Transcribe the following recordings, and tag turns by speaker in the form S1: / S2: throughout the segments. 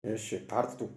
S1: እሺ ፓርት ቱ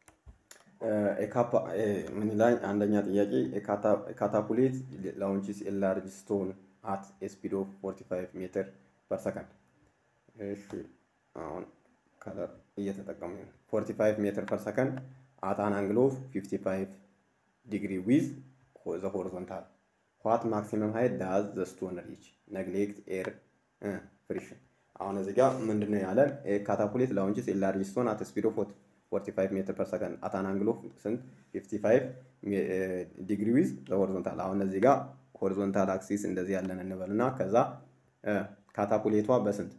S1: ምን ይላል? አንደኛ ጥያቄ ካታፑሌት ላውንችስ ኤ ላርጅ ስቶን አት ስፒድ ኦፍ 45 ሜትር ፐር ሰከንድ። እሺ አሁን ከለር እየተጠቀሙ ነው። 45 ሜትር ፐር ሰከንድ አት አን አንግል ኦፍ 55 ዲግሪ ዊዝ ዘ ሆሪዞንታል ዋት ማክሲመም ሃይት ዳዝ ዘ ስቶን ሪች ነግሌክት ኤር ፍሪሽን። አሁን እዚህ ጋር ምንድን ነው ያለን? ካታፑሌት ላውንችስ ኤ ላርጅ ስቶን አት ስፒድ ኦፍ 45 ሜትር ፐር ሰከንድ አት አን አንግል ኦፍ ስንት 55 ዲግሪ ዊዝ ዘ ሆሪዞንታል። አሁን እዚህ ጋር ሆሪዞንታል አክሲስ እንደዚህ ያለን እንበል እና ከዛ ካታፑሌቷ በስንት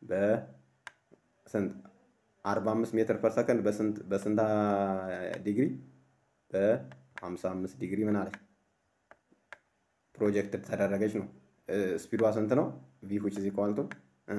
S1: በስንት 45 ሜትር ፐር ሰከንድ በስንት በስንት ዲግሪ በ55 ዲግሪ ምን አለች ፕሮጀክት ተደረገች ነው። ስፒዷ ስንት ነው? ቪ ዊች ኢዝ ኢኳል ቱ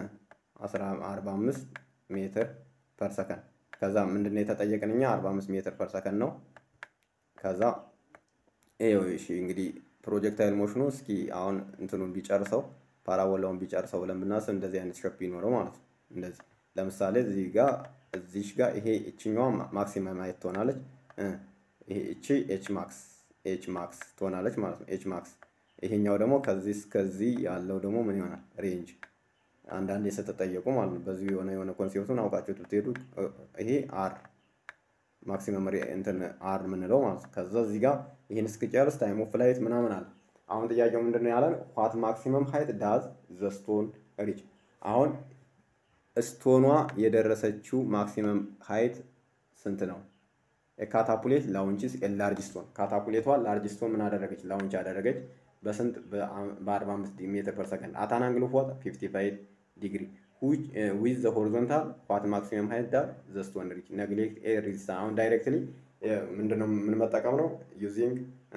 S1: 45 ሜትር ፐር ሰከንድ። ከዛ ምንድነው የተጠየቅን እኛ 45 ሜትር ፐር ሰከንድ ነው። ከዛ ይኸው እሺ እንግዲህ ፕሮጀክታይል ሞሽኑ እስኪ አሁን እንትኑን ቢጨርሰው ፓራቦላውን ቢጨርሰው ብለን ብናስብ እንደዚህ አይነት ሸፕ ይኖረው ማለት ነው። እንደዚህ ለምሳሌ እዚህ ጋር እዚሽ ጋር ይሄ እችኛዋ ማክሲመም ሃይት ትሆናለች። ይሄ እቺ ኤች ማክስ ኤች ማክስ ትሆናለች ማለት ነው። ኤች ማክስ ይሄኛው ደግሞ ከዚህ እስከዚህ ያለው ደግሞ ምን ይሆናል? ሬንጅ አንዳንዴ ስትጠየቁ ማለት ነው። በዚህ የሆነ የሆነ ኮንሴፕቱን አውቃችሁት ብትሄዱ ይሄ አር ማክሲመም እንትን አር የምንለው ማለት ነው። ከዛ እዚህ ጋር ይህን እስክጨርስ ታይም ኦፍ ፍላይት ምናምን አለ። አሁን ጥያቄው ምንድን ነው ያለን? ዋት ማክሲመም ሃይት ዳዝ ዘ ስቶን ሪች። አሁን ስቶኗ የደረሰችው ማክሲመም ሃይት ስንት ነው? ካታፑሌት ላውንችስ ላርጅ ስቶን። ካታፑሌቷ ላርጅ ስቶን ምን አደረገች? ላውንች አደረገች በስንት በ45 ሜትር ፐር ሰከንድ አታን አንግል ኦፍ ዋት 55 ዲግሪ ዊዝ ዘ ሆሪዞንታል ዋት ማክሲመም ሃይት ዳር ዘ ስቶን ሪች ነግሌክት ኤር ሪዚስታንስ። አሁን ዳይሬክትሊ ምንድነው የምንመጠቀም ነው ዩዚንግ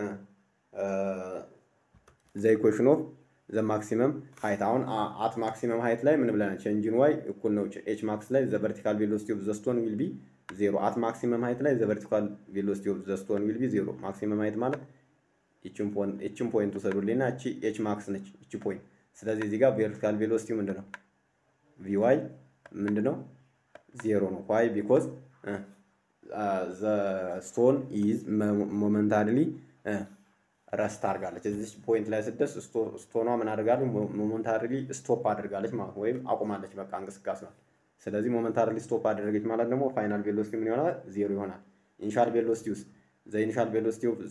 S1: ዘ ኢኩዌሽን ኦፍ ዘ ማክሲመም ሃይት። አሁን አት ማክሲመም ሃይት ላይ ምን ብለናል? ቼንጅን ዋይ እኩል ነው ኤች ማክስ ላይ ዘ ቨርቲካል ቬሎሲቲ ኦፍ ዘ ስቶን ዊል ቢ ዜሮ። አት ማክሲመም ሃይት ላይ ዘ ቨርቲካል ቬሎሲቲ ኦፍ ዘ ስቶን ዊል ቢ ዜሮ። ማክሲመም ሃይት ማለት ይችን ፖይንት ውሰዱልኝና እቺ ኤች ማክስ ነች እቺ ፖይንት። ስለዚህ እዚህ ጋር ቬርቲካል ቬሎሲቲ ምንድን ነው? ቪዋይ ምንድን ነው? ዜሮ ነው። ዋይ ቢኮዝ ዘ ስቶን ኢዝ ሞመንታሪሊ ረስት አድርጋለች። እዚህ ፖይንት ላይ ስደርስ ስቶኗ ምን አድርጋለች? ሞመንታሪሊ ስቶፕ አድርጋለች ማለት ወይም አቁማለች፣ በቃ እንቅስቃሴ ነው። ስለዚህ ሞመንታሪሊ ስቶፕ አደረገች ማለት ደግሞ ፋይናል ቬሎሲቲ ምን ይሆናል? ዜሮ ይሆናል። ኢኒሻል ቬሎሲቲ ውስጥ ዘ ኢኒሻል ቬሎሲቲ ኦፍ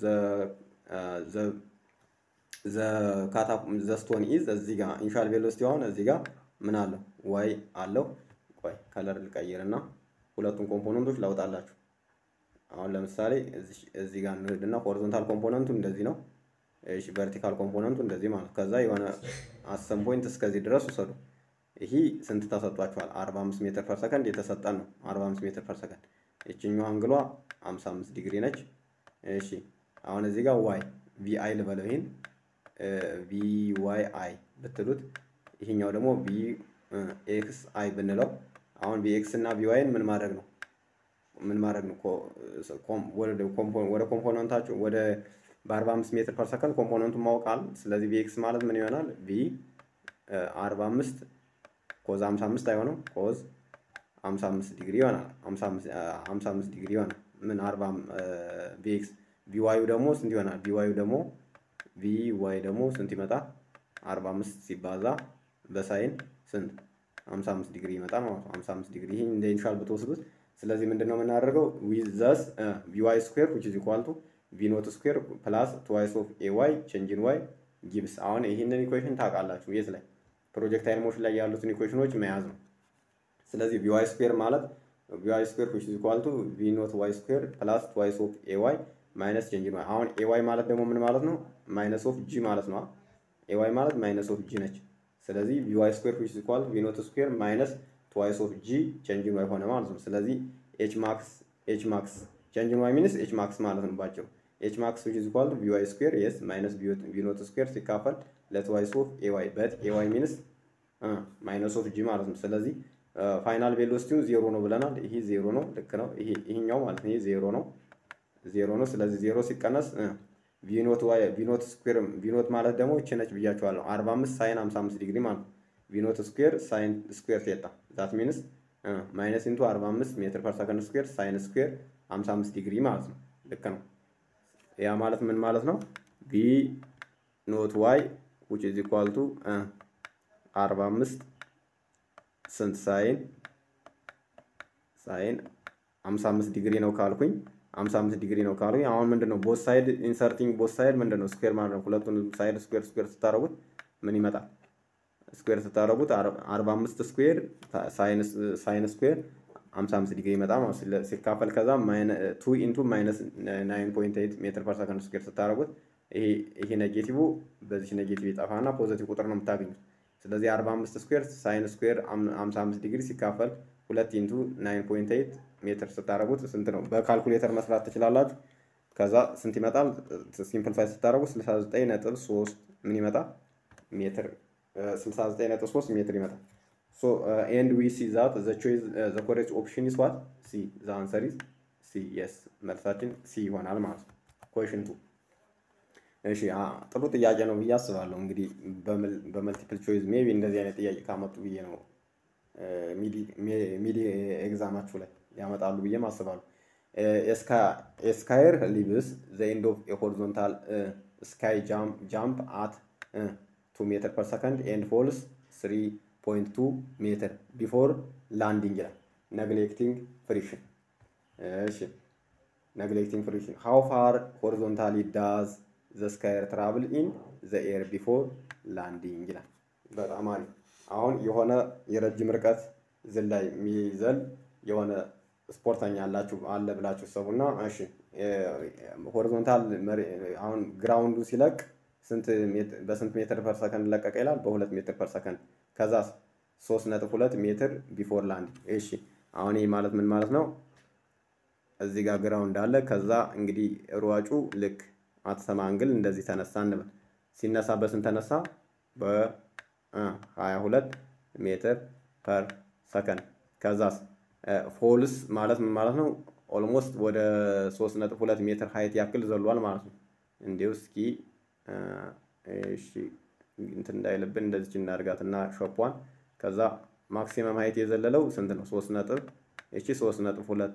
S1: ዘ ስቶን ኢዝ እዚህ ጋር ኢኒሻል ቬሎሲቲ አሁን እዚህ ጋር ምን አለው? ዋይ አለው። ቆይ ከለር ልቀይርና ሁለቱን ኮምፖነንቶች ላውጣላችሁ። አሁን ለምሳሌ እዚህ ጋር እንሂድና ሆሪዞንታል ኮምፖነንቱ እንደዚህ ነው። እሺ ቨርቲካል ኮምፖነንቱ እንደዚህ ማለት ከዛ የሆነ አሰም ፖይንት እስከዚህ ድረስ ውሰዱ። ይሄ ስንት ተሰጧችኋል? 45 ሜትር ፐር ሰከንድ የተሰጠን ነው። 45 ሜትር ፐር ሰከንድ ይችኛው አንግሏ 55 ዲግሪ ነች። እሺ አሁን እዚህ ጋር ዋይ ቪ አይ ልበለው ይሄን ቪ ዋይ አይ ብትሉት ይሄኛው ደግሞ ቪ ኤክስ አይ ብንለው አሁን ቪ ኤክስ እና ቪ ዋይን ምን ማድረግ ነው ምን ማድረግ ነው? ወደ ኮምፖነንታቸው ወደ በ45 ሜትር ፐር ሰከንድ ኮምፖነንቱን ማወቃል። ስለዚህ ቪ ኤክስ ማለት ምን ይሆናል? ቪ 45 ኮዝ 55 አይሆንም። ኮዝ 55 ዲግሪ ይሆናል። 55 ዲግሪ ይሆናል። ምን 40 ቪ ኤክስ ቪ ዋዩ ደግሞ ስንት ይሆናል? ቪ ዋዩ ደግሞ ቪ ዋይ ደግሞ ስንት ይመጣል? 45 ሲባዛ በሳይን ስንት 55 ዲግሪ ይመጣል ማለት ነው። 55 ዲግሪ ይሄ እንደ ኢኒሻል ብትወስዱት ስለዚህ ምንድን ነው የምናደርገው? ዊዝ ዘስ ቪዋይ ስኩዌር ዊች ኢዝ ኢኳል ቱ ቪ ኖት ስኩዌር ፕላስ ትዋይስ ኦፍ ኤ ዋይ ቼንጅን ዋይ ጊብስ። አሁን ይህንን ኢኩዌሽን ታውቃላችሁ። የት ላይ ፕሮጀክታይል ሞሽን ላይ ያሉትን ኢኩዌሽኖች መያዝ ነው። ስለዚህ ቪዋይ ስኩዌር ማለት ቪዋይ ስኩዌር ዊች ኢዝ ኢኳል ቱ ቪ ኖት ዋይ ስኩዌር ፕላስ ትዋይስ ኦፍ ኤ ዋይ ማይነስ ቼንጅን ዋይ። አሁን ኤ ዋይ ማለት ደግሞ ምን ማለት ነው? ማይነስ ኦፍ ጂ ማለት ነው። ኤ ዋይ ማለት ማይነስ ኦፍ ጂ ነች። ስለዚህ ቪዋይ ስኩዌር ዊች ኢዝ ኢኳል ቪ ኖት ስኩዌር ማይነስ ትዋይስ ኦፍ ጂ ቼንጅን ዋይ ሆነ ማለት ነው። ስለዚህ ኤች ማክስ ኤች ማክስ ቼንጅን ዋይ ሚንስ ኤች ማክስ ማለት ነው ባጭሩ። ኤች ማክስ ዊች ኢዝ ኢኳል ቱ ቪዋይ ስኩዌር የስ ማይነስ ቪ ኖት ስኩዌር ሲካፈል ለትዋይስ ኦፍ ኤ ዋይ በት ኤ ዋይ ሚንስ ማይነስ ኦፍ ጂ ማለት ነው። ስለዚህ ፋይናል ቬሎሲቲውን ዜሮ ነው ብለናል። ይሄ ዜሮ ነው፣ ልክ ነው። ይሄ ይሄኛው ማለት ነው ይሄ ዜሮ ነው፣ ዜሮ ነው። ስለዚህ ዜሮ ሲቀነስ ቪኖት ዋይ ቪኖት ስኩዌር ቪኖት ማለት ደግሞ እቺ ነች ብያቸዋለሁ። 45 ሳይን 55 ዲግሪ ማለት ነው። ቪኖት ስኩዌር ሳይን ስኩዌር ቴታ ዛት ሚንስ ማይነስ ኢንቱ 45 ሜትር ፐር ሰከንድ ስኩዌር ሳይን ስኩዌር 55 ዲግሪ ማለት ነው። ልክ ነው። ያ ማለት ምን ማለት ነው? ቪ ኖት ዋይ ዊች ኢዝ ኢኳል ቱ 45 ስንት ሳይን ሳይን 55 ዲግሪ ነው ካልኩኝ 55 ዲግሪ ነው ካልኩኝ አሁን ምንድን ነው ቦት ሳይድ ኢንሰርቲንግ ቦት ሳይድ ምንድን ነው ስኩዌር ማለት ነው። ሁለቱን ሳይድ ስኩዌር ስኩዌር ስታደርጉት ምን ይመጣል? ስኩዌር ስታደርጉት 45 ስኩዌር ሳይን ስኩዌር 55 ዲግሪ ይመጣ ማለት ሲካፈል ከዛ ቱ ኢንቱ ማይነስ 9.8 ሜትር ፐር ሰከንድ ስኩዌር ስታደርጉት ይሄ ኔጌቲቭ በዚህ ኔጌቲቭ ይጠፋና ፖዘቲቭ ቁጥር ነው የምታገኙት። ስለዚህ 45 ስኩዌር ሳይን ስኩዌር 55 ዲግሪ ሲካፈል ሁለት ኢንቱ 9.8 ሜትር ስታደርጉት ስንት ነው? በካልኩሌተር መስራት ትችላላችሁ። ከዛ ስንት ይመጣል? ሲምፕልፋይ ስታደርጉት 69.3 ምን ይመጣል? ሜትር 69.3 ሜትር ይመጣል። ሶ ኤንድ ዊ ሲ ዛት ዘ ቾይስ ዘ ኮሬክት ኦፕሽን ኢዝ ዋት ሲ ዘ አንሰር ኢዝ ሲ የስ መልሳችን ሲ ይሆናል ማለት ነው። ኮሽን ቱ እሺ ጥሩ ጥያቄ ነው ብዬ አስባለሁ። እንግዲህ በመልቲፕል ቾይዝ ሜቢ እንደዚህ አይነት ጥያቄ ካመጡ ብዬ ነው ሚዲ ኤግዛማችሁ ላይ ያመጣሉ ብዬም አስባለሁ። ኤስካየር ሊቭስ ዘ ኤንድ ኦፍ ሆሪዞንታል ስካይ ጃምፕ አት ቱ ሜትር ፐር ሰከንድ ኤንድ ፎልስ ስሪ ፖይንት ቱ ሜትር ቢፎር ላንዲንግ ይላል። ነግሌክቲንግ ፍሪክሽን እሺ ነግሌክቲንግ ፍሪክሽን ሃው ፋር ሆሪዞንታሊ ዳዝ ዘ ስካየር ትራቭል ኢን ዘ ኤር ቢፎር ላንዲንግ ይላል። በጣም አሪፍ። አሁን የሆነ የረጅም ርቀት ዝላይ የሚዘል የሆነ ስፖርተኛ አላችሁ አለ ብላችሁ ሰቡና፣ እሺ ሆሪዞንታል አሁን ግራውንዱ ሲለቅ ስንት በስንት ሜትር ፐር ሰከንድ ለቀቀ ይላል? በሁለት ሜትር ፐር ሰከንድ ከዛ ሶስት ነጥብ ሁለት ሜትር ቢፎር ላንድ። እሺ አሁን ይህ ማለት ምን ማለት ነው? እዚህ ጋር ግራውንድ አለ። ከዛ እንግዲህ ሯጩ ልክ አትሰማ አንግል እንደዚህ ተነሳ እንበል። ሲነሳ በስንት ተነሳ? በ22 ሜትር ፐር ሰከንድ። ከዛስ ፎልስ ማለት ምን ማለት ነው? ኦልሞስት ወደ 3.2 ሜትር ሀይት ያክል ዘሏል ማለት ነው። እንዲሁ እስኪ እሺ እንትን እንዳይልብን እንደዚች እናድርጋት እና ሾፓን ከዛ ማክሲመም ሀይት የዘለለው ስንት ነው? ሶስት ነጥብ እቺ ሶስት ነጥብ ሁለት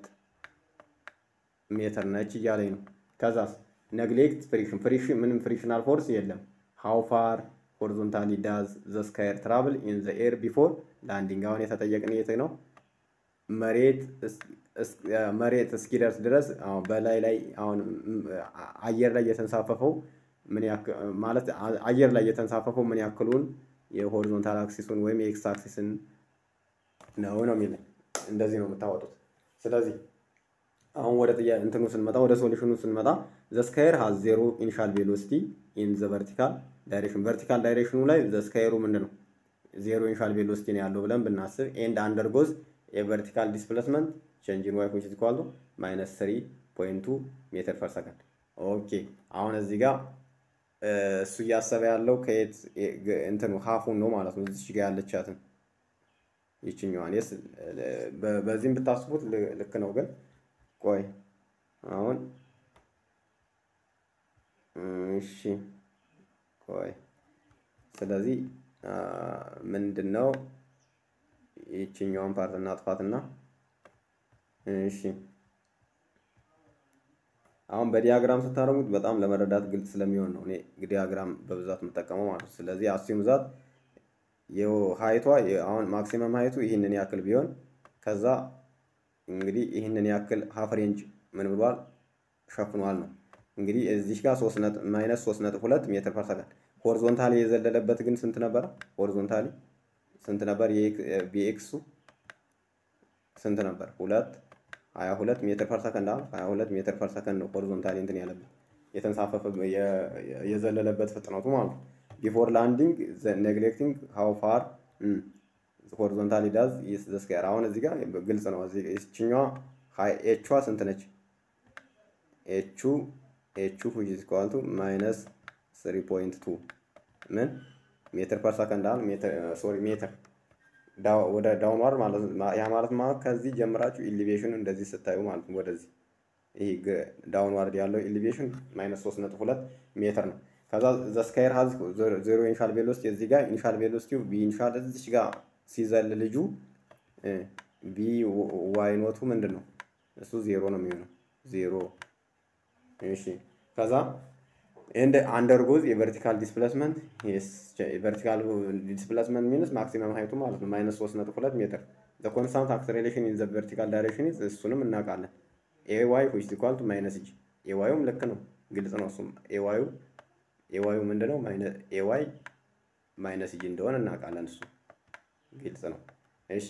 S1: ሜትር ነች እያለኝ ነው። ከዛስ ነግሌክት ፍሪክሽን ፍሪክሽን ምንም ፍሪክሽናል ፎርስ የለም። ሃው ፋር ሆሪዞንታሊ ዳዝ ዘ ስካየር ትራቭል ኢን ዘ ኤር ቢፎር ላንዲንግ። አሁን የተጠየቅን የት ነው? መሬት መሬት እስኪደርስ ድረስ በላይ ላይ አሁን አየር ላይ የተንሳፈፈው ምን ያክል ማለት አየር ላይ የተንሳፈፈው ምን ያክሉን የሆሪዞንታል አክሲሱን ወይም የኤክስ አክሲስን ነው ነው የሚለኝ። እንደዚህ ነው የምታወጡት። ስለዚህ አሁን ወደ ጥያ እንትኑ ስንመጣ ወደ ሶሉሽኑ ስንመጣ ዘ ስካየር ሃዝ ዜሮ ኢኒሻል ቬሎሲቲ ኢን ዘ ቨርቲካል ዳይሬክሽን ቨርቲካል ዳይሬክሽኑ ላይ ዘ ስካየሩ ምንድን ነው ዜሮ ኢኒሻል ቬሎሲቲ ነው ያለው ብለን ብናስብ ኤንድ አንደርጎዝ የቨርቲካል ዲስፕሌስመንት ቼንጅ ኢን ዋይ ዊች ኢዝ ኢኳል ቱ ማይነስ ስሪ ፖይንት ቱ ሜትር ፐር ሰከንድ። ኦኬ አሁን እዚህ ጋር እሱ እያሰበ ያለው ከየት እንትኑ ሀፉን ነው ማለት ነው። እዚች ጋር ያለቻትን ይችኛዋን ስ በዚህም ብታስቡት ልክ ነው። ግን ቆይ አሁን እሺ ቆይ ስለዚህ ምንድን ነው ይችኛዋን ፓርት እናጥፋትና እሺ አሁን በዲያግራም ስታደርጉት በጣም ለመረዳት ግልጽ ስለሚሆን ነው እኔ ዲያግራም በብዛት የምጠቀመው ማለት ነው። ስለዚህ አስዩም ዛት ሀይቷ አሁን ማክሲመም ሀይቱ ይህንን ያክል ቢሆን ከዛ እንግዲህ ይህንን ያክል ሀፍ ሬንጅ ምን ብሏል ሸፍኗል ነው እንግዲህ እዚህ ጋር ማይነስ ሶስት ነጥብ ሁለት ሜትር ፐር ሰከንድ ሆሪዞንታሊ የዘለለበት ግን ስንት ነበረ? ሆሪዞንታሊ ስንት ነበር? ቢኤክሱ ስንት ነበር? ሁለት ሀያ ሁለት ሜትር ፐር ሰከንድ አለ። ሀያ ሁለት ሜትር ፐር ሰከንድ ነው ሆሪዞንታሊ እንትን ያለበት የተንሳፈፈ የዘለለበት ፍጥነቱ ማለት ነው። ቢፎር ላንዲንግ ኔግሌክቲንግ ሃው ፋር ሆሪዞንታሊ ዳዝ ዘ ስካየር። አሁን እዚህ ጋር ግልጽ ነው። እዚህ ይችኛዋ ኤቿ ስንት ነች? ኤቹ ኤቹ ዊች ኢዝ ኢኳል ቱ ማይነስ ስሪ ፖይንት ቱ ምን ሜትር ፐር ሰከንድ አለ። ሶሪ ሜትር ወደ ዳውንዋርድ ማለት ያ ማለት ማለት ከዚህ ጀምራችሁ ኢሊቬሽኑ እንደዚህ ስታዩ ማለት ነው። ወደዚህ ይህ ዳውንዋርድ ያለው ኢሊቬሽን ማይነስ ሶስት ነጥብ ሁለት ሜትር ነው። ከዛ ዘ ስካየር ሀዝ ዜሮ ኢኒሻል ቬሎሲቲ እዚህ ጋር ኢኒሻል ቬሎሲቲው ቢ ኢኒሻል እዚች ጋር ሲዘል ልጁ ቢ ዋይ ኖቱ ምንድን ነው? እሱ ዜሮ ነው የሚሆነው ዜሮ። እሺ ከዛ እንደ አንደርጎዝ የቨርቲካል ዲስፕሌስመንት ቨርቲካል ዲስፕሌስመንት ሚንስ ማክሲመም ሀይቱ ማለት ነው ማይነስ ሶስት ነጥብ ሁለት ሜትር ዘ ኮንስታንት አክሰሌሬሽን ኢን ዘ ቨርቲካል ዳይሬክሽን ኢዝ እሱንም እናውቃለን። ኤ ዋይ ዊች ኢኳል ቱ ማይነስ ጂ ኤ ዋዩም ልክ ነው፣ ግልጽ ነው። እሱም ኤ ዋዩ ኤ ዋዩ ምንድን ነው? ኤ ዋይ ማይነስ ጂ እንደሆነ እናውቃለን። እሱ ግልጽ ነው። እሺ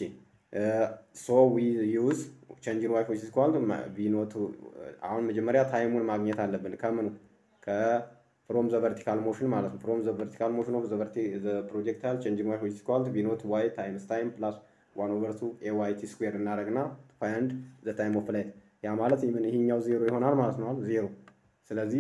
S1: ሶ ዊ ዩዝ ቼንጅን ዋይ ዊች ኢኳል ቱ ቪ ኖት አሁን መጀመሪያ ታይሙን ማግኘት አለብን ከምኑ ከፍሮም ዘ ቨርቲካል ሞሽን ማለት ነው። ፍሮም ዘ ቨርቲካል ሞሽን ኦፍ ዘ ፕሮጀክታይል ቼንጅን ዋይ ዊች ኢኳል ቱ ቪ ኖት ዋይ ታይምስ ታይም ፕላስ ዋን ኦቨር ቱ ኤ ዋይ ቲ ስኩዌር እናደርግና ፋይንድ ዘ ታይም ኦፍ ፍላይት ያ ማለት ይሄኛው ዜሮ ይሆናል ማለት ነው። ዜሮ ስለዚህ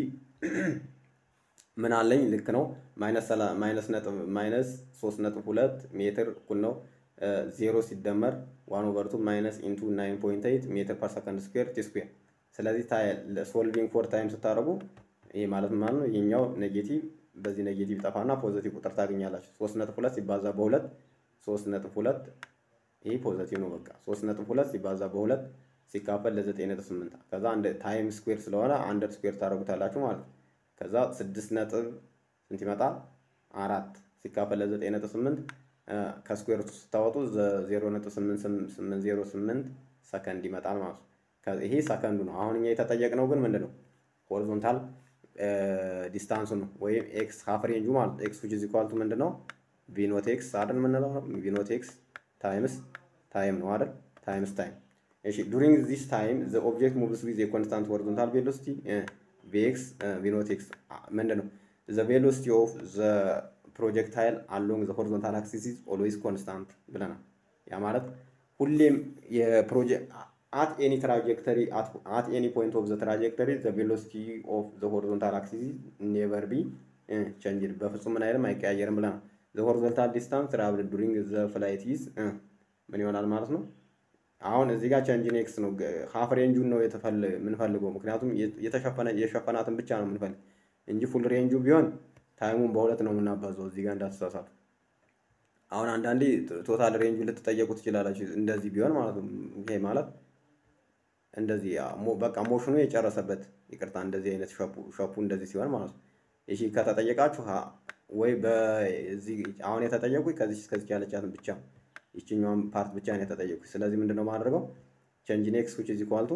S1: ምን አለኝ ልክ ነው። ማይነስ ነጥብ ማይነስ ሶስት ነጥብ ሁለት ሜትር እኩል ነው ዜሮ ሲደመር ዋን ኦቨር ቱ ማይነስ ኢንቱ ናይን ፖይንት ኤይት ሜትር ፐር ሰከንድ ስኩዌር ቲ ስኩዌር። ስለዚህ ሶልቪንግ ፎር ታይም ስታደርጉ ይሄ ማለት ማለት ነው ይሄኛው ኔጌቲቭ በዚህ ኔጌቲቭ ጠፋና ፖዘቲቭ ቁጥር ታገኛላችሁ። ሶስት ነጥብ ሁለት ሲባዛ በሁለት ሶስት ነጥብ ሁለት ይሄ ፖዘቲቭ ነው። በቃ ሶስት ነጥብ ሁለት ሲባዛ በሁለት ሲካፈል ለዘጠኝ ነጥብ ስምንት ከዛ አንድ ታይም ስኩዌር ስለሆነ አንደር ስኩዌር ታደርጉታላችሁ ማለት ነው። ከዛ ስድስት ነጥብ ስንት ይመጣል? አራት ሲካፈል ለዘጠኝ ነጥብ ስምንት ከስኩዌር ስታወጡ ዜሮ ነጥብ ስምንት ስምንት ዜሮ ስምንት ሰከንድ ይመጣል ማለት ነው። ይሄ ሰከንዱ ነው። አሁን እኛ የተጠየቅነው ግን ምንድን ነው? ሆሪዞንታል ዲስታንሱ ነው ወይም ኤክስ ሀፍ ሬንጁ ማለት ኤክስ ዊች ኢዝ ኢኳል ቱ ምንድን ነው? ቪኖት ኤክስ አይደል የምንለው ቪኖት ኤክስ ታይምስ ታይም ነው አይደል? ታይምስ ታይም እሺ ዱሪንግ ዚስ ታይም ዘ ኦብጀክት ሙቭስ ዊዝ የኮንስታንት ሆሪዞንታል ቬሎሲቲ ቪኤክስ ቪኖት ኤክስ ምንድን ነው? ዘ ቬሎሲቲ ኦፍ ዘ ፕሮጀክታይል አሎንግ ዘ ሆሪዞንታል አክሲስ ኢዝ ኦልዌይስ ኮንስታንት ብለናል። ያ ማለት ሁሌም የፕሮጀክት አት ኤኒ ትራጀክተሪ አት ኤኒ ፖይንት ኦፍ ዘ ትራጀክተሪ ዘ ቬሎሲቲ ኦፍ ዘ ሆሪዞንታል አክሲስ ኔቨር ቢ ቼንጅድ በፍጹም ምን አይልም አይቀያየርም ብለናል። ዘ ሆሪዞንታል ዲስታንስ ትራቭልድ ዱሪንግ ዘ ፍላይት ኢዝ ምን ይሆናል ማለት ነው። አሁን እዚህ ጋር ቼንጅን ኤክስ ነው ሀፍ ሬንጁን ነው የምንፈልገው፣ ምክንያቱም የተሸፈነ የሸፈናትን ብቻ ነው የምንፈልግ እንጂ ፉል ሬንጁ ቢሆን ታይሙን በሁለት ነው የምናባዘው። እዚህ ጋር እንዳትሳሳቱ። አሁን አንዳንዴ ቶታል ሬንጁ ልትጠየቁ ትችላላችሁ፣ እንደዚህ ቢሆን ማለት ነው። ይሄ ማለት እንደዚህ በቃ ሞሽኑ የጨረሰበት ይቅርታ፣ እንደዚህ አይነት ሸፑ እንደዚህ ሲሆን ማለት ነው። እሺ ከተጠየቃችሁ ወይ በዚህ አሁን የተጠየቁ ከዚህ እስከዚህ ያለቻትን ብቻ ይችኛዋን ፓርት ብቻ ነው የተጠየቁት። ስለዚህ ምንድነው የማደርገው ቼንጅን ኤክስ ዊች ኢዝ ኢኳል ቱ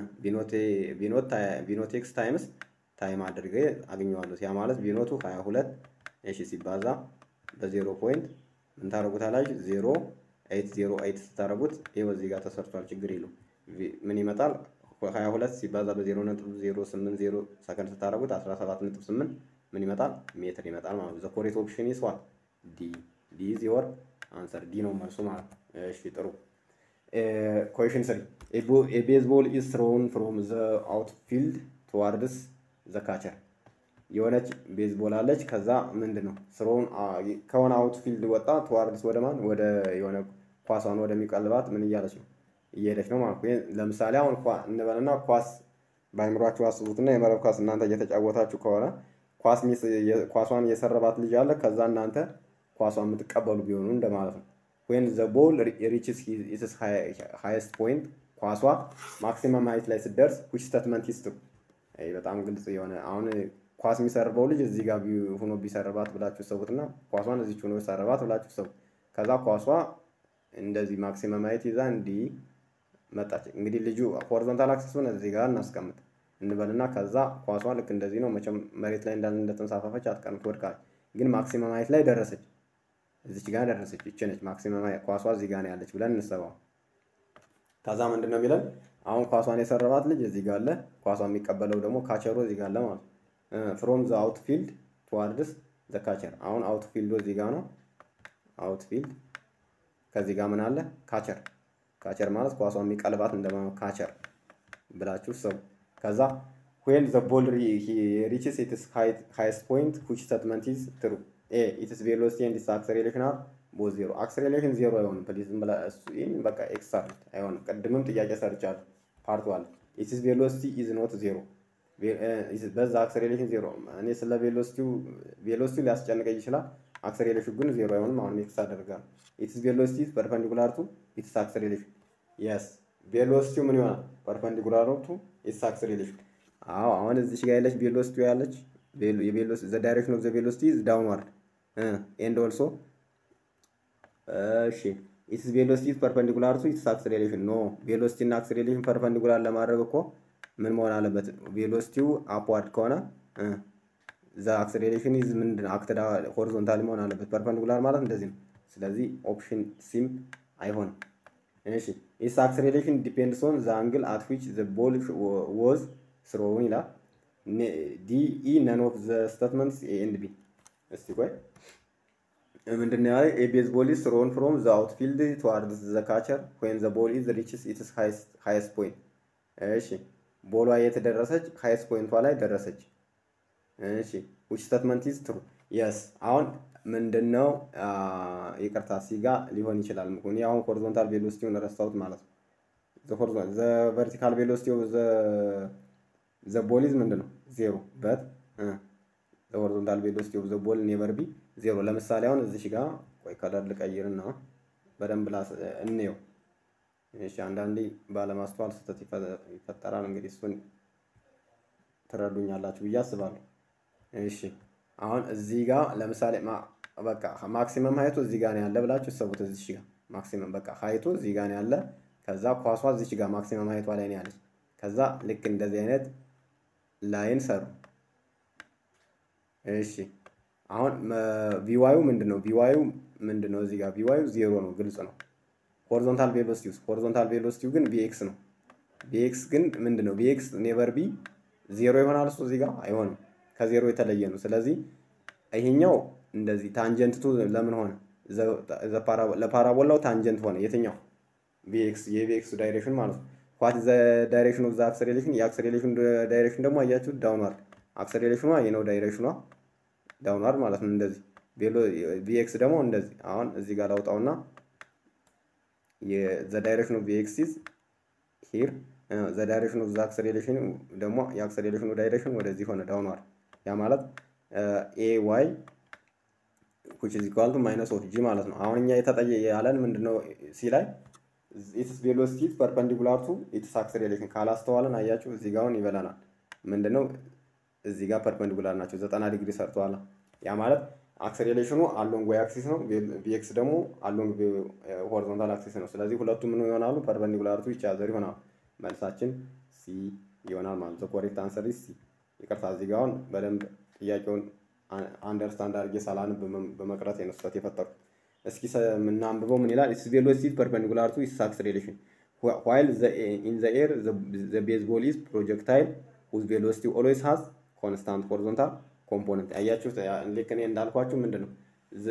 S1: ቢኖት ኤክስ ታይምስ ታይም አድርጌ አገኘዋለሁ። ያ ማለት ቢኖቱ 22 እሺ ሲባዛ በዜሮ ፖይንት ምን ታደርጉታላችሁ? ዜሮ ኤይት ዜሮ ኤይት ስታደርጉት ይኸው እዚህ ጋር ተሰርቷል። ችግር የለውም። ምን ይመጣል? 22 ሲባዛ በዜሮ ነጥብ ዜሮ ስምንት ዜሮ ሰከንድ ስታደርጉት 17 ነጥብ ስምንት ምን ይመጣል? ሜትር ይመጣል ማለት ነው። ዘ ኮሬክት ኦፕሽን ኢዝ ዋት ዲ ዲ ኢዝ ዮር አንሰር ዲ ነው መልሱ ማለት ነው። እሺ ጥሩ ኮሽን ስሪ ኤ ቤዝቦል ኢዝ ትሮውን ፍሮም ዘ አውትፊልድ ቱዋርድስ ዘ ካቸር የሆነች ቤዝቦል አለች። ከዛ ምንድን ነው ስሮውን ከሆነ አውትፊልድ ወጣ ቱዋርድስ ወደ ማን ወደ የሆነ ኳሷን ወደሚቀልባት ምን እያለች ነው እየሄደች ነው ማለት ነው። ለምሳሌ አሁን እንበልና ኳስ በአይምሯችሁ አስቡትና የመረብ ኳስ እናንተ እየተጫወታችሁ ከሆነ ኳስ ኳሷን የሰረባት ልጅ አለ። ከዛ እናንተ ኳሷን የምትቀበሉ ቢሆኑ እንደማለት ነው። ወይም ዘ ቦል ሪችስ ኢትስ ሃይስት ፖይንት ኳሷ ማክሲመም ሀይት ላይ ስትደርስ ዊች ስቴትመንት ኢዝ ትሩ። በጣም ግልጽ የሆነ አሁን ኳስ የሚሰርበው ልጅ እዚህ ጋር ሆኖ ቢሰርባት ብላችሁ ሰቡትና ኳሷን እዚች ሆኖ ሰርባት ብላችሁ ሰቡ። ከዛ ኳሷ እንደዚህ ማክሲመም ሀይት ይዛ እንዲህ መጣች። እንግዲህ ልጁ ሆሪዞንታል አክሲሱን እዚህ ጋር እናስቀምጥ እንበልና ከዛ ኳሷ ልክ እንደዚህ ነው። መቼም መሬት ላይ እንዳለ እንደተንሳፈፈች አትቀርም፣ ትወድቃለች። ግን ማክሲመም ሀይት ላይ ደረሰች። እዚች ጋር ደረሰች። ይቺ ነች ማክሲመም ኳሷ እዚህ ጋር ነው ያለች ብለን እንሰባው። ከዛ ምንድን ነው የሚለን አሁን ኳሷን የሰረባት ልጅ እዚህ ጋር አለ። ኳሷ የሚቀበለው ደግሞ ካቸሮ እዚህ ጋር አለ ማለት ነው። ፍሮም ዘ አውትፊልድ ቱዋርድስ ዘ ካቸር። አሁን አውትፊልዱ እዚህ ጋር ነው። አውትፊልድ ከዚህ ጋር ምን አለ? ካቸር። ካቸር ማለት ኳሷ የሚቀልባት እንደ ካቸር ብላችሁ ሰው ከዛ ዌን ዘ ቦል ሪችስ ኢትስ ሃይስት ፖይንት ዊች ስቴትመንት ኢዝ ትሩ ኤ ኢትስ ቬሎሲቲ ኤንድ ኢትስ አክሰሌሬሽን አር ቦዝ ዜሮ። አክሰሌሬሽን ዜሮ አይሆንም። ፕሊዝ ዝም ብላ እሱ ይህን በቃ ኤክስ አርት አይሆንም። ቅድምም ጥያቄ ሰርቻለሁ ፓርቱ አለ ኢትስ ቬሎሲቲ ኢዝ ኖት ዜሮ በዛ አክሰሌሬሽን ዜሮ። እኔ ስለ ቬሎሲቲው ቬሎሲቲው ሊያስጨንቀኝ ይችላል። አክሰሌሬሽን ግን ዜሮ አይሆንም። አሁን ኤክስ አደርጋለሁ። ኢትስ ቬሎሲቲ ፐርፐንዲኩላር ቱ ኢትስ አክሰሌሬሽን የስ ቬሎሲቲው ምን ይሆናል? ፐርፐንዲኩላር ቱ ኢትስ አክስሌሬሽን። አዎ አሁን እዚች ጋር ያለች ቬሎሲቲ ያለች ዘ ዳይሬክሽን ኦፍ ዘ ቬሎሲቲ ኢዝ ዳውንዋርድ ኤንድ ኦልሶ እሺ ኢትስ ቬሎሲቲ ኢዝ ፐርፐንዲኩላር ቱ ኢትስ አክስሌሬሽን። ኖ ቬሎሲቲ እና አክስሌሬሽን ፐርፐንዲኩላር ለማድረግ እኮ ምን መሆን አለበት? ቬሎሲቲው አፕዋርድ ከሆነ ዘ አክስሌሬሽን ኢዝ ምንድን አክትድ ሆሪዞንታል መሆን አለበት። ፐርፐንዲኩላር ማለት እንደዚህ ነው። ስለዚህ ኦፕሽን ሲም አይሆንም። እሺ ኢትስ አክስሌሬሽን ዲፔንድስ ኦን ዘ አንግል አት ዊች ዘ ቦል ወዝ ስሮውን ይላል። ዲ ኢ ነን ኦፍ ዘ ስቴትመንትስ ኤ ኤንድ ቢ። እስቲ ቆይ ምንድን ነው ያለው? ኤ ቤዝ ቦል ኢዝ ስሮን ፍሮም ዘ አውትፊልድ ቱዋርድስ ዘ ካቸር ዌን ዘ ቦል ኢዝ ሪችስ ኢትስ ሃይስት ፖይንት። እሺ ቦሏ የት ደረሰች? ሃይስት ፖይንቷ ላይ ደረሰች። እሺ ዊች ስቴትመንት ኢዝ ትሩ? የስ አሁን ምንድነው ይቅርታ ሲጋ ሊሆን ይችላል። ምክንያቱም አሁን ሆሪዞንታል ቬሎሲቲውን ረሳሁት ማለት ነው። ዘ ቨርቲካል ቬሎሲቲ ኦፍ ዘ ቦል ኢዝ ምንድን ነው ዜሮ በት ዘ ሆሪዞንታል ቬሎሲቲ ኦፍ ዘ ቦል ኔቨር ቢ ዜሮ። ለምሳሌ አሁን እዚሽ ጋር ቆይ ከለር ልቀይርና በደንብ እንየው። እሺ አንዳንዴ ባለማስተዋል ስህተት ይፈጠራል። እንግዲህ እሱን ትረዱኛላችሁ ብዬ አስባለሁ። እሺ አሁን እዚህ ጋር ለምሳሌ በቃ ማክሲመም ሀይቱ እዚህ ጋር ነው ያለ ብላችሁ ሰቡት። እዚህ ጋር ማክሲመም በቃ ሀይቱ እዚህ ጋር ነው ያለ። ከዛ ኳሷ እዚህ ጋር ማክሲመም ሀይቷ ላይ ነው ያለች። ከዛ ልክ እንደዚህ አይነት ላይን ሰሩ። እሺ አሁን ቪዋዩ ምንድን ነው? ቪዋዩ ምንድን ነው? እዚህ ጋር ቪዋዩ ዜሮ ነው፣ ግልጽ ነው። ሆሪዞንታል ቬሎሲቲው ሆሪዞንታል ቬሎሲቲው ግን ቢኤክስ ነው። ቢኤክስ ግን ምንድን ነው? ቢኤክስ ኔቨር ቢ ዜሮ ይሆናል። እሱ እዚህ ጋር አይሆንም፣ ከዜሮ የተለየ ነው። ስለዚህ ይሄኛው እንደዚህ ታንጀንትቱ ለምን ሆነ? ለፓራቦላው ታንጀንት ሆነ። የትኛው ቢኤክስ የቢኤክስ ዳይሬክሽን ማለት ነው። ዋት ዘ ዳይሬክሽን ኦፍ ዘ አክሰሌሬሽን የአክሰሌሬሽን ዳይሬክሽን ደግሞ አያችሁት ዳውንዋርድ አክሰሌሬሽኗ ይህ ነው ዳይሬክሽኗ ዳውንዋርድ ማለት ነው። እንደዚህ ቢኤክስ ደግሞ እንደዚህ አሁን እዚህ ጋር ላውጣውና ዘ ዳይሬክሽን ኦፍ ቢኤክስ ኢዝ ሂር ዘ ዳይሬክሽን ኦፍ ዘ አክሰሌሬሽን ደግሞ የአክሰሌሬሽኑ ዳይሬክሽን ወደዚህ ሆነ ዳውንዋርድ ያ ማለት ኤ ዋይ which is equal to minus of g ማለት ነው። አሁን እኛ የተጠየ ያለን ምንድነው ሲ ላይ ኢትስ ቬሎሲቲ ፐርፐንዲኩላር ቱ ኢትስ አክሰሌሬሽን ካላስተዋለን አያችሁ እዚህ ጋር አሁን ይበላናል። ምንድነው እዚህ ጋር ፐርፐንዲኩላር ናቸው፣ ዘጠና ዲግሪ ሰርተዋል። ያ ማለት አክሰሌሬሽኑ አሎንግ ዋይ አክሲስ ነው፣ ቢኤክስ ደግሞ አሎንግ ሆሪዞንታል አክሲስ ነው። ስለዚህ ሁለቱም ምን ይሆናሉ? ፐርፐንዲኩላር ቱ ኢች አዘር ይሆናሉ። መልሳችን ሲ ይሆናል ማለት ነው። ኮሬክት አንሰር ሲ። ይቅርታ እዚህ ጋር አሁን በደንብ ጥያቄውን አንደርስታንድ አድርጌ ሳላንብ በመቅረት ነው ስህተት የፈጠሩት። እስኪ የምናንብበው ምን ይላል? ኢትስ ቬሎሲቲ ፐርፐንዲኩላር ቱ ኢትስ አክሰሌሬሽን ዋይል ኢን ዘ ኤር ዘ ቤዝ ቦል ኢዝ ፕሮጀክታይል ዊዝ ቬሎሲቲ ኦልዌይስ ሃዝ ኮንስታንት ሆሪዞንታል ኮምፖነንት። አያችሁ ልክ እኔ እንዳልኳችሁ ምንድን ነው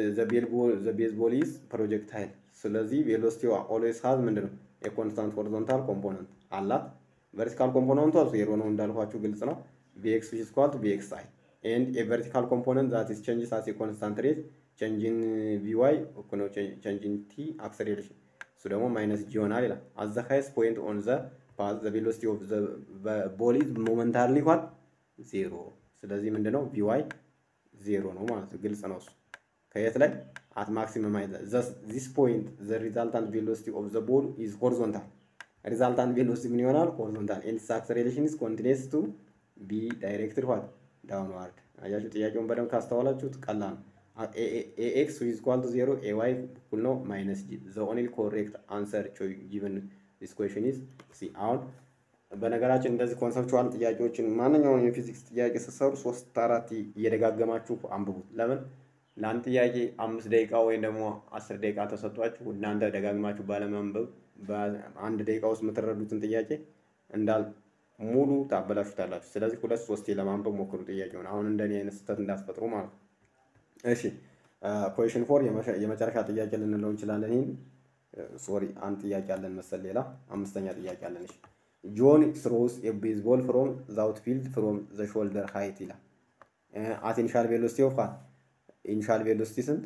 S1: ዘ ቤዝ ቦል ኢዝ ፕሮጀክታይል። ስለዚህ ቬሎሲቲ ኦልዌይስ ሃዝ ምንድን ነው የኮንስታንት ሆሪዞንታል ኮምፖነንት አላት። ቨርቲካል ኮምፖነንቷ ዜሮ ነው እንዳልኳችሁ ግልጽ ነው። ቪኤክስ ዊች ኢዝ ኢኳል ቱ ቪኤክስ አይ ኤንድ ኤ ቨርቲካል ኮምፖነንት ዛት ኢዝ ቼንጅስ አስ ኤ ኮንስታንት ሬት ቼንጅን ቪዋይ እኩል ነው ቼንጅን ቲ አክሰሌሬሽን እሱ ደግሞ ማይነስ ጂ ይሆናል ይላል። አት ዘ ሃይስት ፖይንት ኦን ዘ ፓዝ ዘ ቬሎሲቲ ኦፍ ዘ ቦል ኢዝ ሞመንታሪሊ ኳል ዜሮ። ስለዚህ ምንድነው ቪዋይ ዜሮ ነው ማለት ነው። ግልጽ ነው እሱ ከየት ላይ አት ማክሲመም ሃይት ዚስ ፖይንት ዘ ሪዛልታንት ቬሎሲቲ ኦፍ ዘ ቦል ኢዝ ሆሪዞንታል ሪዛልታንት ቬሎሲቲ ምን ይሆናል? ሆሪዞንታል ኤንድ አክሰሌሬሽን ኢዝ ኮንቲኒየስ ቱ ቢ ዳይሬክትድ ዋት ዳውንዋርድ። አያችሁ ጥያቄውን በደንብ ካስተዋላችሁት ቀላል ነው። ኤኤክስ ዊዝ ኢኳል ቱ ዜሮ ኤዋይ እኩል ነው ማይነስ ጂ ዘ ኦንሊ ኮሬክት አንሰር ጊቨን ዲስ ኩዌሽን ኢዝ ሲ። አሁን በነገራችን እንደዚህ ኮንሰፕቹዋል ጥያቄዎችን ማንኛውም የፊዚክስ ጥያቄ ስትሰሩ ሶስት አራት እየደጋገማችሁ አንብቡት። ለምን ለአንድ ጥያቄ አምስት ደቂቃ ወይም ደግሞ አስር ደቂቃ ተሰጧችሁ እናንተ ደጋግማችሁ ባለማንበብ በአንድ ደቂቃ ውስጥ የምትረዱትን ጥያቄ እንዳል ሙሉ ታበላሹታላችሁ። ስለዚህ ሁለት ሶስቴ ለማንበብ ሞክሩ ጥያቄውን። አሁን እንደኔ አይነት ስህተት እንዳትፈጥሩ ማለት ነው። እሺ ኮሽን ፎር የመጨረሻ ጥያቄ ልንለው እንችላለን። ይህን ሶሪ አንድ ጥያቄ አለን መሰል ሌላ አምስተኛ ጥያቄ አለን። እሺ ጆን ስሮስ የቤዝቦል ፍሮም ዛውት ፊልድ ፍሮም ዘ ሾልደር ሃይት ይላል። አት ኢኒሻል ቬሎሲቲ ኦፍ ፋት ኢኒሻል ቬሎሲቲ ስንት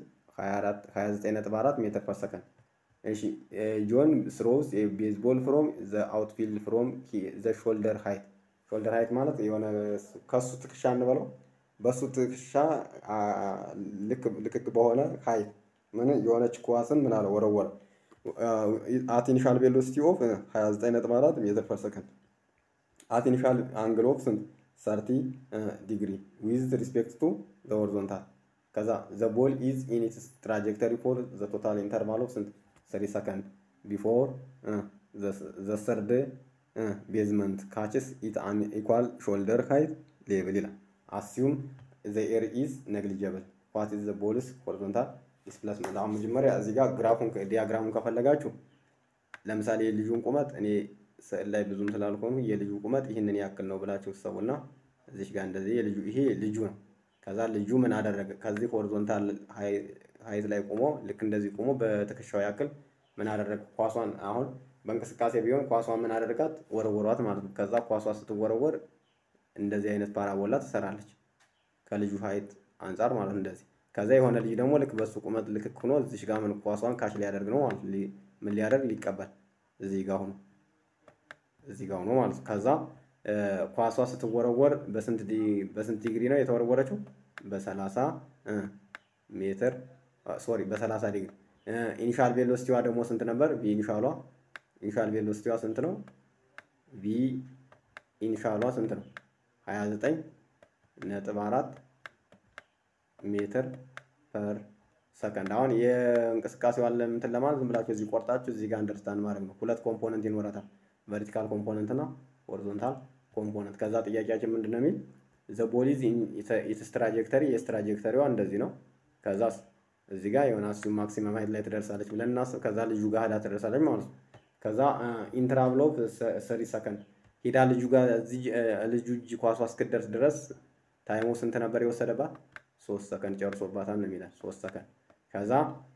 S1: 29.4 ሜትር ፐር ሰከንድ። እሺ ጆን ስሮስ የቤዝቦል ፍሮም ዘ አውትፊልድ ፍሮም ዘ ሾልደር ሃይት ሾልደር ሃይት ማለት የሆነ ከሱ ትከሻ እንበለው በሱ ትከሻ ልክ በሆነ ሀይት ምን የሆነች ኳስን ምን አለ ወረወረ። አት ኢኒሻል ቬሎሲቲ ኦፍ 29.4 ሜትር ፐር ሰከንድ አት ኢኒሻል አንግል ኦፍ ስንት 30 ዲግሪ ዊዝ ሪስፔክት ቱ ዘ ሆሪዞንታል ከዛ ዘ ቦል ኢዝ ኢን ኢትስ ትራጀክተሪ ፎር ዘ ቶታል ኢንተርቫል ኦፍ ስንት 3 ሰከንድ ቢፎር ዘ ሰርድ ቤዝመንት ካችስ ኢት አን ኢኳል ሾልደር ሃይት ሌቭል ይላል። አሲዩም ዘ ኤር ኢዝ ነግሊጀብል ዋት ኢዝ ዘ ቦልስ ሆሪዞንታል ዲስፕሌስመንት። አሁን መጀመሪያ እዚህ ጋር ግራፉን ዲያግራሙን ከፈለጋችሁ ለምሳሌ የልጁን ቁመት እኔ ስዕል ላይ ብዙም ስላልሆኑ የልጁ ቁመት ይህንን ያክል ነው ብላችሁ ሰቡና እዚሽ ጋር እንደዚህ የልጁ ይሄ ልጁ ነው። ከዛ ልጁ ምን አደረገ? ከዚህ ሆሪዞንታል ሀይት ላይ ቆሞ ልክ እንደዚህ ቆሞ በትከሻው ያክል ምን አደረገ? ኳሷን አሁን በእንቅስቃሴ ቢሆን ኳሷን ምን አደረጋት? ወረወሯት ማለት ነው። ከዛ ኳሷ ስትወረወር እንደዚህ አይነት ፓራቦላ ትሰራለች ከልጁ ሀይት አንጻር ማለት ነው። እንደዚህ ከዛ የሆነ ልጅ ደግሞ ልክ በሱ ቁመት ልክክ ሆኖ እዚሽ ጋር ምን ኳሷን ካሽ ሊያደርግ ነው ማለት ምን ሊያደርግ ሊቀበል እዚህ ጋር ሆኖ እዚህ ጋር ሆኖ ማለት ነው። ከዛ ኳሷ ስትወረወር በስንት በስንት ዲግሪ ነው የተወረወረችው? በሰላሳ ሜትር ሶሪ በሰላሳ ዲግሪ። ኢኒሻል ቬሎሲቲዋ ደግሞ ስንት ነበር? ቪ ኢኒሻሏ ኢኒሻል ቬሎሲቲዋ ስንት ነው? ቪ ኢኒሻሏ ስንት ነው? 29 ነጥብ አራት ሜትር ፐር ሰከንድ። አሁን የእንቅስቃሴዋን እንትን ለማለት ዝም ብላችሁ እዚህ ቆርጣችሁ እዚህ ጋር አንደርስታንድ ማድረግ ነው። ሁለት ኮምፖነንት ይኖራታል፣ ቨርቲካል ኮምፖነንት እና ሆሪዞንታል ኮምፖነንት። ከዛ ጥያቄያችን ምንድን ነው የሚል ዘ ቦሊዝ ኢትስ ትራጀክተሪ የስ ትራጀክተሪዋ እንደዚህ ነው። ከዛ እዚህ ጋር የሆነ አሱ ማክሲመም ሀይት ላይ ትደርሳለች ብለን እናስብ። ከዛ ልጁ ጋር ሄዳ ትደርሳለች ማለት ነው። ከዛ ኢንትራቭል ኦፍ ሰሪ ሰከንድ ሄዳ ልጁ ጋር ልጁ እጅ ኳሷ እስክደርስ ድረስ ታይሙ ስንት ነበር የወሰደባት? ሶስት ሰከንድ ጨርሶባታል ነው የሚላል። ሶስት ሰከንድ ከዛ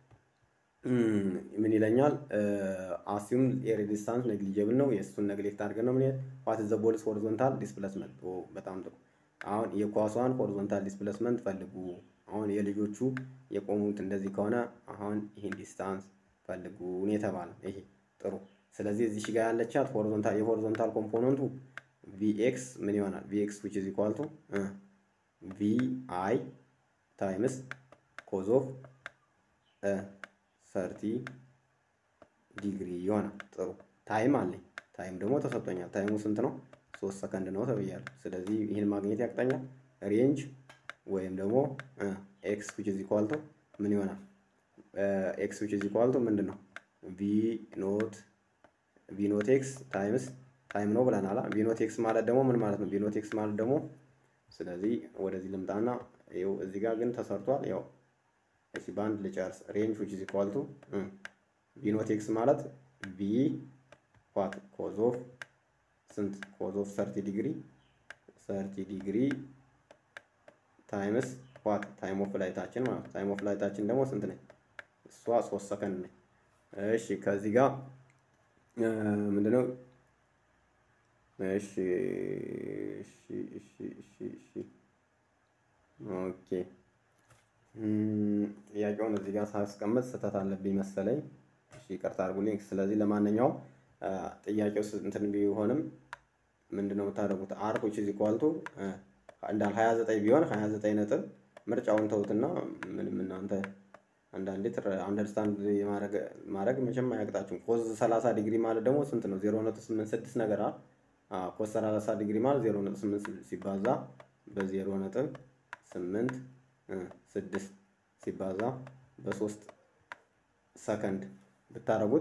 S1: ምን ይለኛል? አሲዩም ኤር ዲስታንስ ነግሊጀብል ነው። የእሱን ነግሌክት አድርገን ነው ምን ዋት ዘ ቦልስ ሆሪዞንታል ዲስፕሌስመንት። በጣም ጥሩ። አሁን የኳሷን ሆሪዞንታል ዲስፕሌስመንት ፈልጉ። አሁን የልጆቹ የቆሙት እንደዚህ ከሆነ አሁን ይህን ዲስታንስ ፈልጉ ነው የተባለ። ይሄ ጥሩ። ስለዚህ እዚህ ጋር ያለቻት ሆሪዞንታል የሆሪዞንታል ኮምፖነንቱ ቪኤክስ ምን ይሆናል? ቪኤክስ ዊች ኢዝ ኢኳል ቱ ቪ አይ ታይምስ ኮዝ ኦፍ ሰርቲ ዲግሪ ይሆናል። ጥሩ ታይም አለኝ። ታይም ደግሞ ተሰጥቶኛል። ታይሙ ስንት ነው? ሶስት ሰከንድ ነው ተብያለሁ። ስለዚህ ይህን ማግኘት ያቅጠኛል። ሬንጅ ወይም ደግሞ ኤክስ ዊች ኢዝ ኢኳል ቱ ምን ይሆናል? ኤክስ ዊች ኢዝ ኢኳል ቱ ምንድን ነው? ቪ ኖት ቪ ኖት ኤክስ ታይምስ ታይም ነው ብለናል። ቪ ኖት ኤክስ ማለት ደግሞ ምን ማለት ነው? ቪ ኖት ኤክስ ማለት ደግሞ ስለዚህ ወደዚህ ልምጣና ይኸው እዚህ ጋር ግን ተሰርቷል። ያው እሺ በአንድ ልጨርስ። ሬንጅ ዊች ኢዝ ኢኳል ቱ ቪ ኖት ኤክስ ማለት ቪ ዋት ኮዝ ኦፍ ስንት ኮዝ ኦፍ ሰርቲ ዲግሪ ሰርቲ ዲግሪ ታይምስ ዋት ታይም ኦፍ ላይታችን ማለት ነው። ታይም ኦፍ ላይታችን ደግሞ ስንት ነኝ? እሷ ሶስት ሰከንድ ነኝ። እሺ ከዚህ ጋር ምንድነው? እሺ እሺ እሺ እሺ እሺ ኦኬ ጥያቄውን እዚህ ጋር ሳስቀምጥ ስህተት አለብኝ መሰለኝ። እሺ ይቅርታ አድርጉልኝ። ስለዚህ ለማንኛውም ጥያቄው እንትን ቢሆንም ምንድነው የምታደርጉት? አር ዊች ኢዝ ኢኳል ቱ እንዳል 29 ቢሆን 29 ነጥብ ምርጫውን ተውትና ምንም እናንተ አንዳንዴ አንደርስታንድ ማድረግ መቼም አያቅጣችሁም። ኮዝ 30 ዲግሪ ማለት ደግሞ ስንት ነው? 0.86 ነገር አለ። ኮዝ 30 ዲግሪ ማለት 0.8 ሲባዛ በ0.8 ስድስት ሲባዛ በሶስት ሰከንድ ብታደርጉት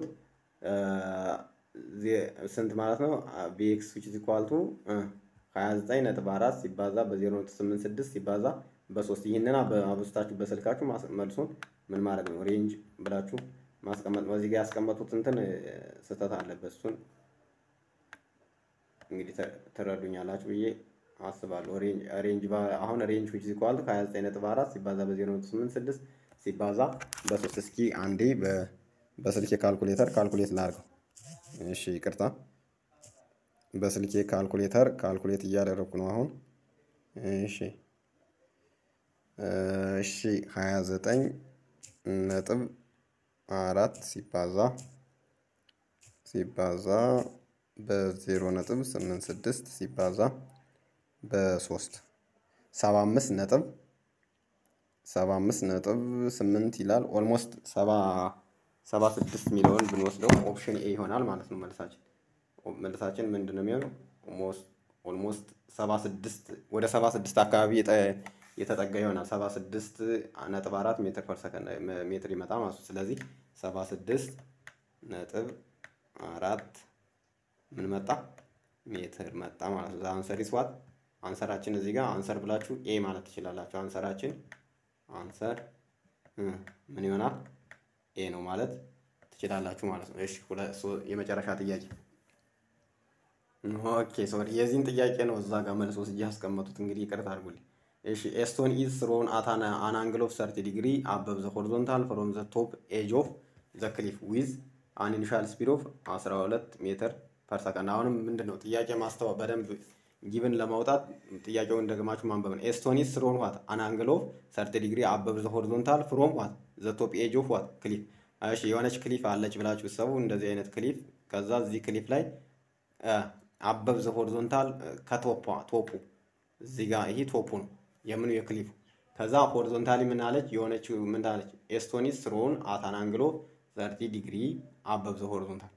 S1: ስንት ማለት ነው? ቪኤክስ ዊች ኢዝ ኢኳል ቱ 29 ነጥብ 4 ሲባዛ በ0.86 ሲባዛ በሶስት ይህንን አብስታችሁ በስልካችሁ መልሱን ምን ማድረግ ነው? ሬንጅ ብላችሁ ማስቀመጥ ነው። እዚህ ጋር ያስቀመጡት እንትን ስህተት አለበት። እሱን እንግዲህ ትረዱኛላችሁ ብዬ አስባለሁ። ሬንጅ አሁን ሬንጅ ዊች ኢዝ ኢኳል ቱ 29 ነጥብ 4 ሲባዛ በ0.86 ሲባዛ በሶስት እስኪ አንዴ በስልኬ ካልኩሌተር ካልኩሌት ላድርገው። እሺ ይቅርታ፣ በስልኬ ካልኩሌተር ካልኩሌት እያደረግኩ ነው አሁን። እሺ እሺ 29 ነጥብ አራት ሲባዛ ሲባዛ በዜሮ ነጥብ ስምንት ስድስት ሲባዛ በሶስት ሰባ አምስት ነጥብ ሰባ አምስት ነጥብ ስምንት ይላል። ኦልሞስት ሰባ ሰባ ስድስት የሚለውን ብንወስደው ኦፕሽን ኤ ይሆናል ማለት ነው መልሳችን። መልሳችን ምንድን ነው የሚሆነው? ኦልሞስት ሰባ ስድስት ወደ ሰባ ስድስት አካባቢ የተጠጋ ይሆናል። ሰባ ስድስት ነጥብ አራት ሜትር ፐር ሰከንድ ሜትር ይመጣ ማለት ነው። ስለዚህ ሰባ ስድስት ነጥብ አራት ምን መጣ ሜትር መጣ ማለት ነው። አንሰር ይስዋት አንሰራችን እዚህ ጋር አንሰር ብላችሁ ኤ ማለት ትችላላችሁ። አንሰራችን አንሰር ምን ይሆናል ኤ ነው ማለት ትችላላችሁ ማለት ነው። እሺ የመጨረሻ ጥያቄ ኦኬ ሶሪ የዚህን ጥያቄ ነው እዛ ጋር መልሶ ወስጄ ያስቀመጡት። እንግዲህ ይቅርታ አድርጉልኝ። እሺ ኤስቶን ኢዝ ስሮን አት አን አንግል ኦፍ ሰርቲ ዲግሪ አበብ ዘ ሆሪዞንታል ፍሮም ዘ ቶፕ ኤጅ ኦፍ ዘ ክሊፍ ዊዝ አን ኢኒሻል ስፒድ ኦፍ 12 ሜትር ፐር ሰከንድ። አሁንም ምንድን ነው ጥያቄ ማስተዋ በደንብ ጊብን ለማውጣት ጥያቄውን ደግማችሁ ማንበብ ነው። ኤስቶን ኢዝ ስሮን ዋት አን አንግል ኦፍ ሰርቲ ዲግሪ አበብ ዘ ሆሪዞንታል ፍሮም ዋት ዘ ቶፕ ኤጅ ኦፍ ዋት ክሊፍ። እሺ የሆነች ክሊፍ አለች ብላችሁ ሰቡ እንደዚህ አይነት ክሊፍ ከዛ እዚህ ክሊፍ ላይ አበብ ዘ ሆሪዞንታል ከቶፖ ቶፑ እዚህ ጋር ይሄ ቶፑ ነው የምኑ የክሊፉ ከዛ ሆሪዞንታሊ ምን አለች የሆነች ምን አለች ኤስቶኒስ ስሮን አታን አንግሎ ሰርቲ ዲግሪ አበብ ዘ ሆሪዞንታል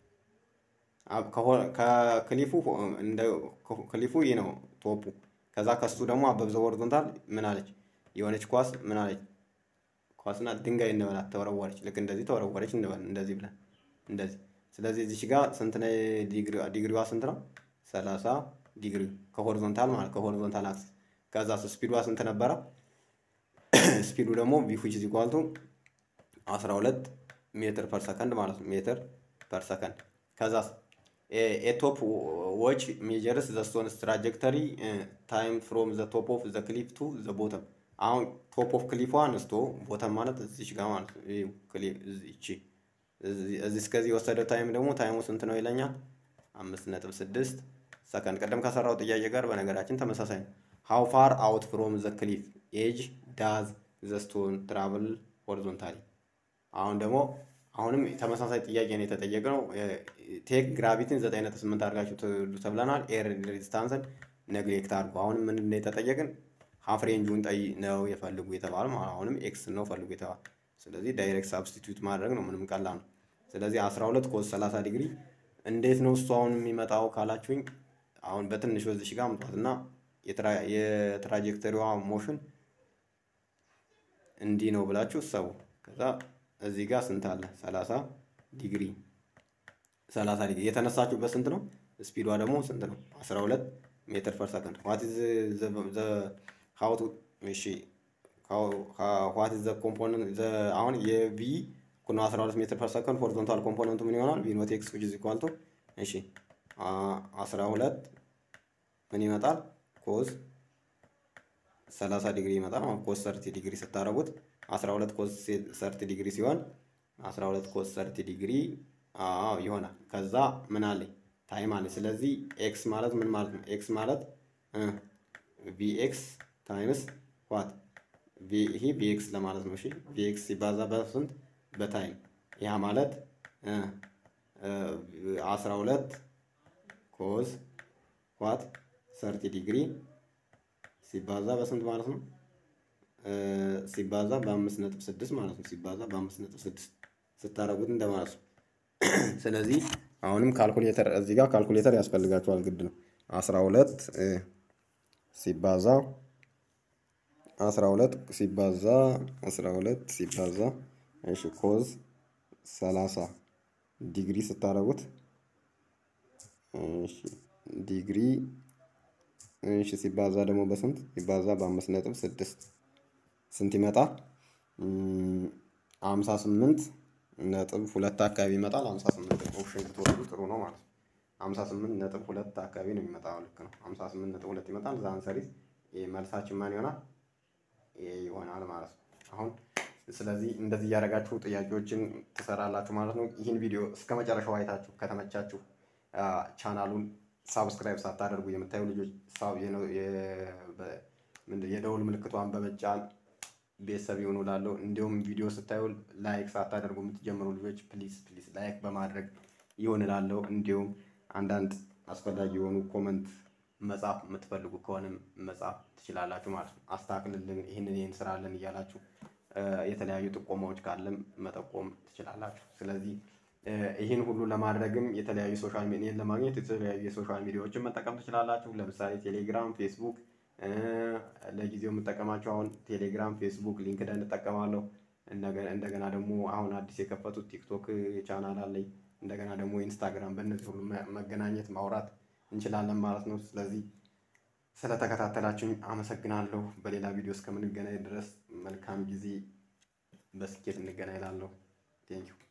S1: ከክሊፉ እንደ ክሊፉ ይህ ነው ቶፑ ከዛ ከሱ ደግሞ አበብ ዘ ሆሪዞንታል ምን አለች የሆነች ኳስ ምን አለች ኳስና ድንጋይ እንበላት ተወረወረች ልክ እንደዚህ ተወረወረች እንበል እንደዚህ ብለን እንደዚህ ስለዚህ እዚች ጋር ስንት ነው ዲግሪዋ ስንት ነው? ሰላሳ ዲግሪ ከሆሪዞንታል ማለት ከሆሪዞንታል አክሲስ። ከዛ ስፒዷ ስንት ነበረ? ስፒዱ ደግሞ ቪ ዊች ኢዝ ኢኳል ቱ 12 ሜትር ፐር ሰከንድ ማለት ነው። ሜትር ፐር ሰከንድ። ከዛ ኤ ቶፕ ዎች ሜጀርስ ዘ ስቶንስ ትራጀክተሪ ታይም ፍሮም ዘ ቶፕ ኦፍ ዘ ክሊፍ ቱ ዘ ቦተም። አሁን ቶፕ ኦፍ ክሊፏ አንስቶ ቦተም ማለት እዚች ጋር ማለት ነው። እቺ እዚህ እስከዚህ የወሰደው ታይም ደግሞ ታይሙ ስንት ነው ይለኛል። አምስት ነጥብ ስድስት ሰከንድ። ቀደም ከሰራው ጥያቄ ጋር በነገራችን ተመሳሳይ ነው። ሃው ፋር አውት ፍሮም ዘ ክሊፍ ኤጅ ዳዝ ዘ ስቶን ትራቭል ሆሪዞንታሊ። አሁን ደግሞ አሁንም ተመሳሳይ ጥያቄ ነው የተጠየቅነው። ቴክ ግራቪቲን ዘጠኝ ነጥብ ስምንት አድርጋችሁ ትሉ ተብለናል። ኤር ሬዚስታንስን ነግሌክት አድርጉ። አሁንም ምን ነው የተጠየቅን? ሀፍ ሬንጁን ጠይ ነው የፈልጉ የተባለ አሁንም ኤክስ ነው ፈልጉ የተባለ ስለዚህ ዳይሬክት ሳብስቲቱት ማድረግ ነው። ምንም ቀላል ነው። ስለዚህ 12 ኮስ 30 ዲግሪ እንዴት ነው እሱ አሁን የሚመጣው ካላችሁኝ፣ አሁን በትንሽ በዚሽ ጋር አምጧት እና የትራጀክተሪዋ ሞሽን እንዲህ ነው ብላችሁ ሰቡ። ከዛ እዚህ ጋር ስንት አለ? 30 ዲግሪ 30 ዲግሪ የተነሳችሁበት ስንት ነው? ስፒዷ ደግሞ ስንት ነው? 12 ሜትር ፐር ሰከንድ ዋት ኢዝ ዘ ሃው ቱ እሺ ዋት ኢዝ ዘ ኮምፖነንት አሁን የቪ ኩኖ 12 ሜትር ፐር ሰከንድ ሆሪዞንታል ኮምፖነንቱ ምን ይሆናል? ቪ ኖት ኤክስ ዊች ኢዝ ኢኳል ቱ እሺ 12 ምን ይመጣል? ኮዝ 30 ዲግሪ ይመጣል። አሁን ኮዝ 30 ዲግሪ ስታረጉት 12 ኮዝ 30 ዲግሪ ሲሆን 12 ኮዝ 30 ዲግሪ አዎ ይሆናል። ከዛ ምን አለኝ? ታይም አለኝ። ስለዚህ ኤክስ ማለት ምን ማለት ነው? ኤክስ ማለት ቪ ኤክስ ታይምስ ዋት ይሄ ቪኤክስ ለማለት ነው። እሺ ቪኤክስ ሲባዛ በስንት በታይም ያ ማለት አስራ ሁለት ኮዝ ዋት ሰርቲ ዲግሪ ሲባዛ በስንት ማለት ነው? ሲባዛ በአምስት ነጥብ ስድስት ማለት ነው። ሲባዛ በአምስት ነጥብ ስድስት ስታረጉት እንደማለት ነው። ስለዚህ አሁንም ካልኩሌተር እዚህ ጋር ካልኩሌተር ያስፈልጋችኋል ግድ ነው። አስራ ሁለት ሲባዛ አስራ ሁለት ሲባዛ አስራ ሁለት ሲባዛ እሺ ኮዝ ሰላሳ ዲግሪ ስታደርጉት እሺ ዲግሪ እሺ ሲባዛ ደግሞ በስንት ሲባዛ በአምስት ነጥብ ስድስት ስንት ይመጣል? አምሳ ስምንት ነጥብ ሁለት አካባቢ ይመጣል። አምሳ ስምንት ኦፕሽን ብትወስዱ ጥሩ ነው ማለት ነው። አምሳ ስምንት ነጥብ ሁለት አካባቢ ነው የሚመጣው። ልክ ነው። አምሳ ስምንት ነጥብ ሁለት ይመጣል። ዛን ሰሪዝ መልሳችን ማን ይሆናል? ይሄ ይሆናል ማለት ነው። አሁን ስለዚህ እንደዚህ እያደረጋችሁ ጥያቄዎችን ትሰራላችሁ ማለት ነው። ይህን ቪዲዮ እስከ መጨረሻው አይታችሁ ከተመቻችሁ ቻናሉን ሳብስክራይብ ሳታደርጉ የምታዩ ልጆች የደውል ምልክቷን በመጫን ቤተሰብ ይሆኑ ላለው እንዲሁም ቪዲዮ ስታዩ ላይክ ሳታደርጉ የምትጀምሩ ልጆች ፕሊዝ ፕሊዝ ላይክ በማድረግ ይሆን ላለው እንዲሁም አንዳንድ አስፈላጊ የሆኑ ኮመንት መጻፍ የምትፈልጉ ከሆነም መጻፍ ትችላላችሁ ማለት ነው። አስተካክልልን፣ ይህንን ይህን ስራለን እያላችሁ የተለያዩ ጥቆማዎች ካለም መጠቆም ትችላላችሁ። ስለዚህ ይህን ሁሉ ለማድረግም የተለያዩ ሶሻል ሚዲያን ለማግኘት የተለያዩ የሶሻል ሚዲያዎችን መጠቀም ትችላላችሁ። ለምሳሌ ቴሌግራም፣ ፌስቡክ ለጊዜው የምጠቀማቸው አሁን ቴሌግራም፣ ፌስቡክ፣ ሊንክደን እጠቀማለሁ። እንደገና ደግሞ አሁን አዲስ የከፈቱት ቲክቶክ ቻናል አለኝ። እንደገና ደግሞ ኢንስታግራም በእነዚህ ሁሉ መገናኘት ማውራት እንችላለን ማለት ነው። ስለዚህ ስለተከታተላችሁኝ አመሰግናለሁ። በሌላ ቪዲዮ እስከምንገናኝ ድረስ መልካም ጊዜ፣ በስኬት እንገናኝ እላለሁ። ቴንኪው